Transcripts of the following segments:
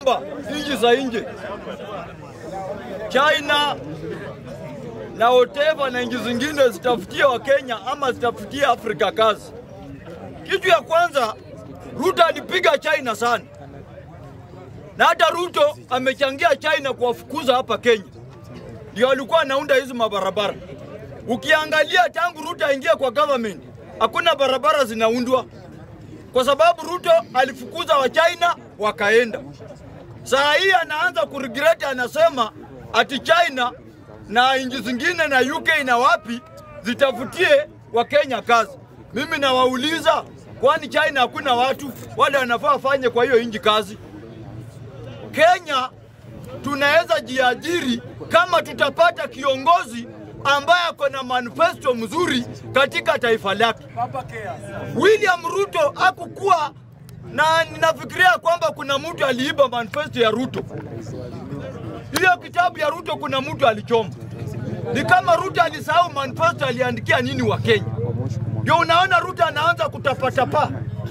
kwamba nchi za nje China na whatever na nchi zingine zitafutie Wakenya ama zitafutie Afrika kazi. Kitu ya kwanza, Ruto alipiga China sana, na hata Ruto amechangia China kuwafukuza hapa Kenya, ndio alikuwa anaunda hizi mabarabara. Ukiangalia tangu Ruto aingie kwa government, hakuna barabara zinaundwa kwa sababu Ruto alifukuza wa China wakaenda. Saa hii anaanza kuregret, anasema ati China na nchi zingine na UK na wapi zitafutie Wakenya kazi. Mimi nawauliza, kwani China hakuna watu wale wanafaa wafanye kwa hiyo nchi kazi? Kenya tunaweza jiajiri kama tutapata kiongozi ambaye ako na manifesto mzuri katika taifa lake. William Ruto hakukuwa na ninafikiria kwamba kuna mtu aliiba manifesto ya Ruto. Hiyo kitabu ya Ruto kuna mtu alichoma. Ni kama Ruto alisahau manifesto aliandikia nini wa Kenya. Ndio unaona Ruto anaanza kutapatapa,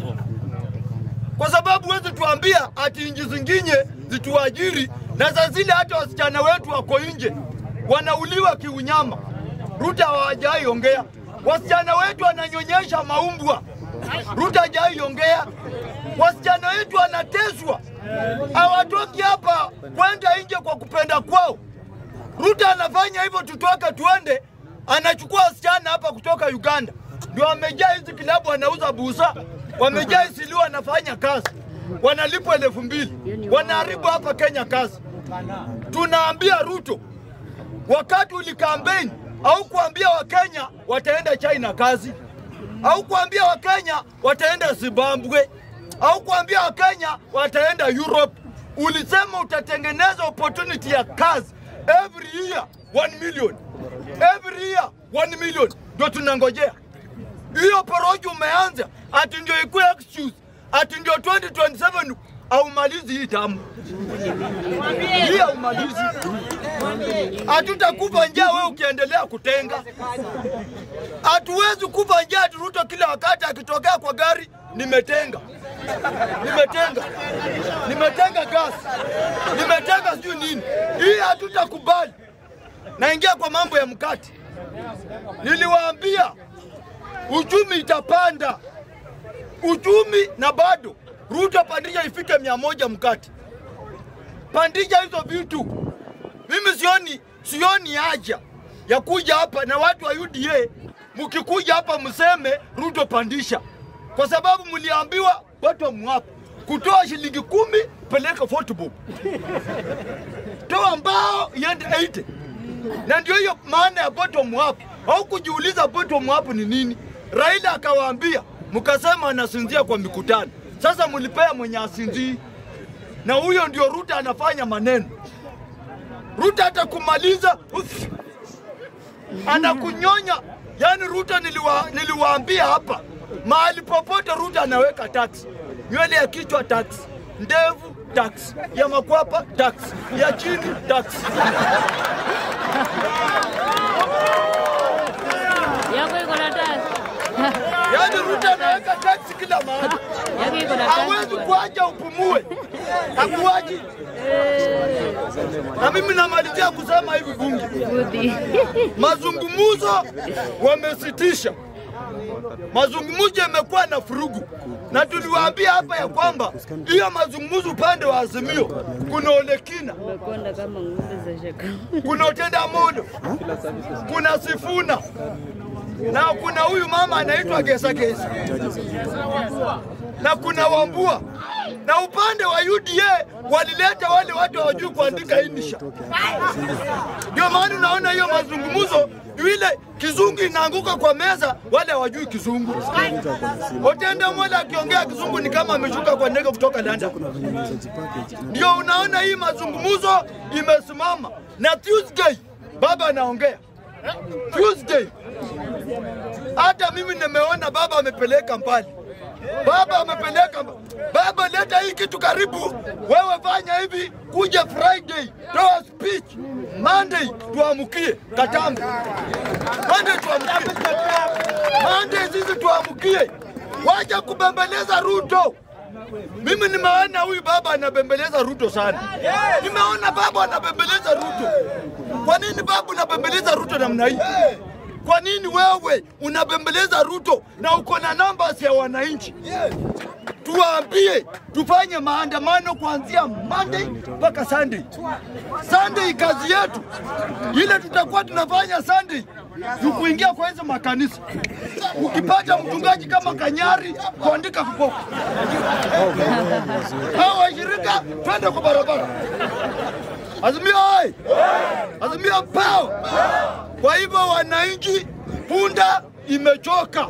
kwa sababu huwezi tuambia ati nchi zingine zituajiri, na za zile hata wasichana wetu wako nje wanauliwa kiunyama. Ruto hawajai ongea. Wasichana wetu wananyonyesha maumbwa, Ruto hajai ongea. Wasichana wetu wanateswa, hawatoki hapa kwenda nje kwa kupenda kwao. Ruto anafanya hivyo, tutoke tuende, anachukua wasichana hapa kutoka Uganda, ndio wamejaa hizi kilabu, wanauza busa, wamejaa Isilu, wanafanya kazi, wanalipwa elfu mbili, wanaharibu hapa Kenya kazi. Tunaambia Ruto, wakati ulikampeni au kuambia Wakenya wataenda China kazi, au kuambia Wakenya wataenda Zimbabwe, au kuambia Wakenya wataenda Europe. Ulisema utatengeneza opportunity ya kazi every year 1 million, every year 1 million, ndio tunangojea hiyo porojo umeanza, ati ndio ikuwe excuse, ati ndio 2027 aumalizi hii tamu hii aumalizi. Hatutakufa njaa wewe ukiendelea kutenga. Hatuwezi kufa njaa ati Ruto kila wakati akitokea kwa gari nimetenga, nimetenga, nimetenga gas, nimetenga sijui nini. Hii hatutakubali. Naingia kwa mambo ya mkate. Niliwaambia uchumi itapanda, uchumi na bado Ruto pandisha ifike mia moja mkate, pandisha hizo vitu. Mimi sioni sioni haja ya kuja hapa na watu wa UDA, mkikuja hapa mseme Ruto pandisha, kwa sababu mliambiwa bottom up, kutoa shilingi kumi peleka football, toa mbao iende 80 na ndio hiyo maana ya bottom up. Au kujiuliza bottom up ni nini? Raila akawaambia, mkasema anasinzia kwa mikutano. Sasa mlipea mwenye asinzii, na huyo ndio Ruto anafanya maneno. Ruto hata kumaliza uff, anakunyonya. Yani Ruto niliwa, niliwaambia hapa, mahali popote Ruto anaweka tax, nywele ya kichwa tax, ndevu tax, ya makwapa tax, ya chini tax. Yako iko na tax. Yani Ruto anaweka tax kila mahali, Yako iko na hawezi tax. kuacha upumue, hakuachi. Na mimi namalizia kusema hivi bunge Budi. mazungumzo wamesitisha. Mazungumzo yamekuwa na furugu, na tuliwaambia hapa ya kwamba hiyo mazungumzo upande wa Azimio kuna Olekina, Umekonda kama ng'ombe za shaka. kuna Otenda Modo, kuna Sifuna na kuna huyu mama anaitwa Gesa Gesa na kuna Wambua na upande wa UDA walileta wale watu hawajui kuandika insha. Ndio maana unaona hiyo mazungumzo ile kizungu inaanguka kwa meza, wale hawajui kizungu. Otenda Mola akiongea kizungu ni kama ameshuka kwa ndege kutoka London. Ndio unaona hii mazungumzo imesimama, na Tuesday baba anaongea Tuesday. Hata mimi nimeona baba amepeleka mbali, baba amepeleka mba- baba, leta hii kitu karibu, wewe fanya hivi, kuja Friday toa speech, Monday tuamukie Katambe, Monday tuamukie, Monday sisi tuamukie, wacha kubembeleza Ruto. Mimi nimeona huyu baba anabembeleza Ruto sana. Nimeona baba anabembeleza Ruto. Kwa nini baba unabembeleza Ruto namna hii? Kwa nini wewe unabembeleza Ruto na uko na namba ya wananchi? Tuwaambie tufanye maandamano kuanzia Monday mpaka Sunday. Sunday kazi yetu ile tutakuwa tunafanya Sunday ni kuingia kwa hizo makanisa. Ukipata mchungaji kama Kanyari kuandika viboko hao washirika, twende kwa barabara. Azimio hai, Azimio pao. Kwa hivyo wananchi, punda imechoka.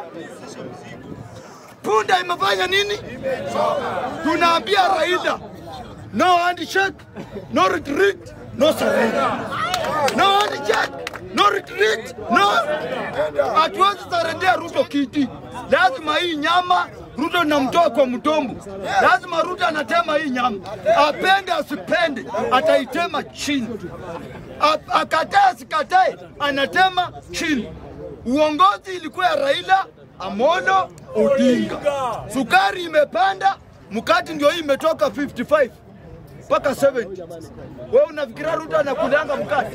Punda imefanya nini? Tunaambia Raila, no handshake, no retreat, no surrender. No handshake, no retreat, no. Hatuwezi sarendea Ruto kiti. Lazima hii nyama Ruto namtoa kwa mtombo. Lazima Ruto anatema hii nyama, apende asipende, ataitema chini. A- Akatae asikatae, anatema chini. Uongozi ilikuwa ya Raila Amolo Odinga. Sukari imepanda, mkati ndio hii imetoka 55 mpaka 70. Wewe unafikiria Ruto anakulanga mkate?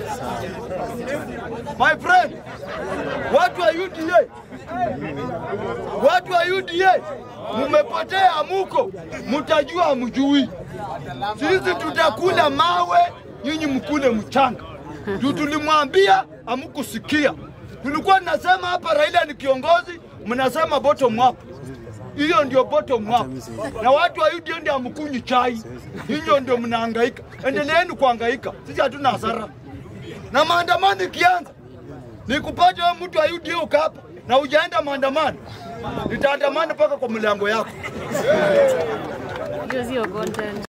My friend, watu wa UDA, watu wa UDA mumepotea, amuko, mtajua mjui. Sisi tutakula mawe, nyinyi mkule mchanga. Juu tulimwambia amukusikia. Tulikuwa tunasema hapa Raila ni kiongozi, mnasema bottom up. Hiyo ndio bottom up, na watu wa UDA ndio amkunywi chai, hiyo ndio mnahangaika. Endeleeni kuhangaika, sisi hatuna hasara. Na maandamano ikianza, nikupate wewe mtu wa UDA uko hapa na ujaenda maandamano, nitaandamana mpaka kwa mlango yako. Hiyo sio content.